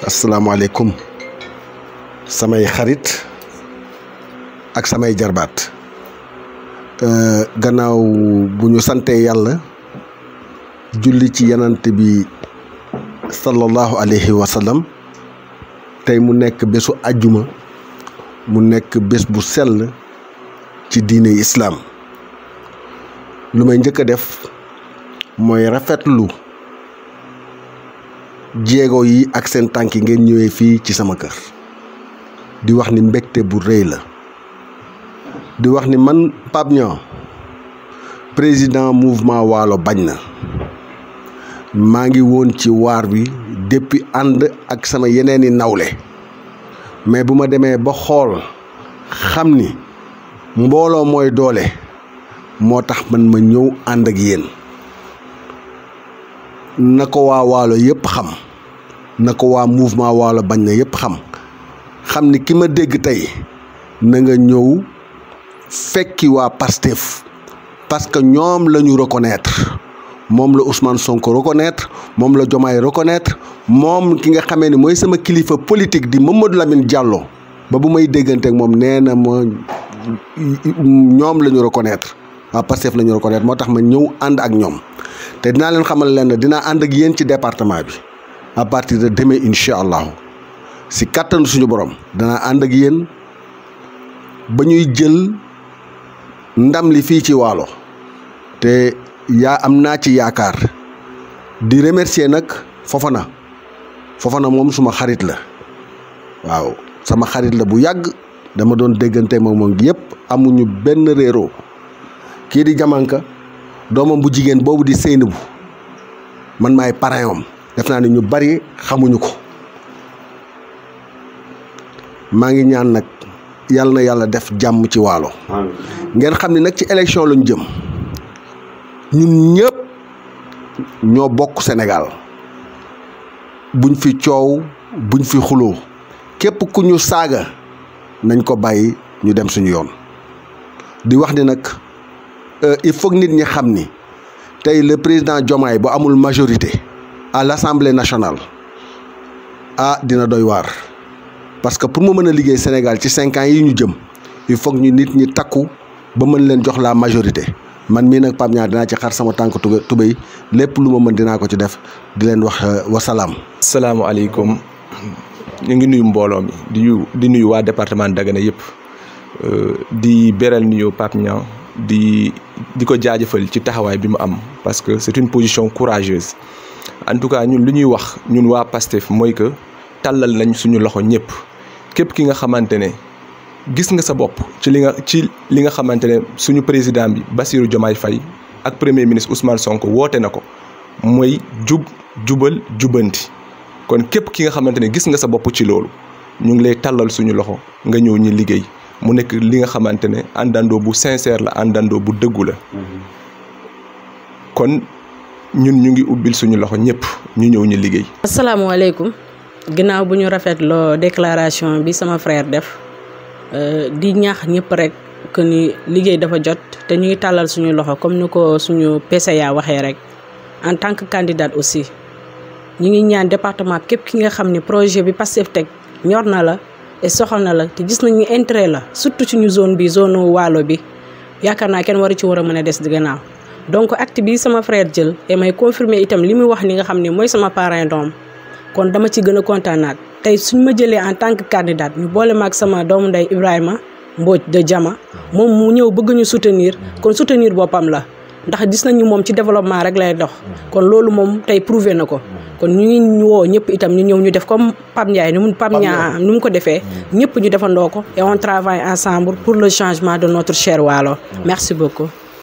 asalaamaaleykum samay xarit ak samay jarbaat gannaaw bu ñu santee yàlla julli ci yanante bi sallallahu alayhi wa sallam tey mu nekk bésu àjjuma mu nekk bés bu sell ci diine islaam lu may njëkk a def mooy rafetlu jéego yi ak seen tànk yi ngeen ñëwee fii ci sama kër di wax ni mbégte bu rëy la di wax ni man Pape Niang président mouvement waalo bañ na maa ngi woon ci waar bi depuis ànd ak sama yeneeni nawle mais bu ma demee ba xool xam ni mbooloo mooy doole moo tax man ma ñëw ànd ak yéen na ko waa waalo yépp xam na ko waa mouvement waalo bañ na yépp xam xam ni ki ma dégg tey na nga ñëw fekki waa Pastef parce que ñoom la ñu reconnaître moom la Ousmane Sonko reconnaître moom la Diomaye reconnaître moom ki nga xamee ni mooy sama kilifa politique di Mamadou Lamine Diallo ba bu may déggante ak moom nee na ma ñoom la ñu reconnaître waa Pastef la ñu reconnaître moo tax ma ñëw ànd ak ñoom te dinaa leen xamal leen dinaa ànd ak yéen ci département bi à partir de demain incha allahu si kàttanu suñu borom danaa ànd ak yéen ba ñuy jël ndam li fii ci waalo te yaa am naa ci yaakaar di remercier nag Fofana Fofana moom suma xarit la waaw sama xarit la bu yàgg dama doon déggante moom moom yëpp amuñu benn réeroo kii di jamanka doomam bu jigéen boobu di Seynabou man maay parrain am def naa ne ñu bari xamuñu ko maa ngi ñaan nag yàlla na yàlla def jàmm ci waalo ngeen xam ne nag ci élection lañu jëm ñun ñëpp ñoo bokk Sénégal buñ fi coow buñ fi xuloo képp ku ñu saaga nañ ko bàyyi ñu dem suñu yoon di wax ni nag il faut nit ñi xam ni tey le président Diomaye bu amul majorité à l'Assemblée nationale ah dina doy waar parce que pour mu mën a liggéey Sénégal ci cinq ans yi ñu jëm il faut ñu nit ñi takku ba mën leen jox la majorité man mii nag Pape Niang dinaa ci xar sama tànk tuba tubéy lépp lu ma mën dinaa ko ci def di leen wax wasalaam. salaamaaleykum ñu ngi nuyu mbooloo mi di nuyu di nuyu waa département Dagana yëpp di beral nuyu Pape Niang di di ko jaajëfal ci taxawaay bi mu am parce que c'est une position courageuse en tout cas ñun lu ñuy wax ñun waa PASTEF mooy que tàllal nañ suñu loxo ñëpp képp ki nga xamante ne gis nga sa bopp ci li nga ci li nga xamante ne suñu président bi Bassirou Diomaye Faye ak premier ministre Ousmane Sonko woote na ko mooy jub jubal jubanti kon képp ki nga xamante ne gis nga sa bopp ci loolu ñu ngi lay tàllal suñu loxo nga ñëw ñi liggéey mu nekk li nga xamante ne àndandoo bu sincère la àndandoo bu dëggu la kon ñun ñu ngi ubbil suñu loxo ñëpp ñu ñëw ñu liggéey. asalaamaaleykum ginnaaw bu ñu rafetloo déclaration bi sama frère def di ñaax ñëpp rek que ni liggéey dafa jot te ñu ngi tàllal suñu loxo comme ni ko suñu PCA waxee rek en tant que candidate aussi ñu ngi ñaan département képp ki nga xam ni projet bi Pastef teg ñor na la. et soxal na la te gis nañu intérêt la surtout suñu zone bi zone waalo bi yaakaar naa kenn waru ci war a mën a des di gannaaw donc acte bi sama frère jël et may confirmer itam li muy wax ni nga xam ne mooy sama parrain doom kon dama ci gën a kontaanaat tey suñ ma jëlee en tant que candidate ñu boole ma ak sama doomu ndey Ibrahima Mbodj de Jama moom mu ñëw bëgg ñu soutenir kon soutenir boppam la ndax gis nañu moom ci développement rek lay dox kon loolu moom tey prouvé na ko kon ñu ngi woo ñëpp itam ñu ñëw ñu def comme Pape Ndiaye ni mu Pape Niang ni mu ko defee ñëpp ñu defandoo ko et on travaille ensemble pour le changement de notre cher Waalo merci beaucoup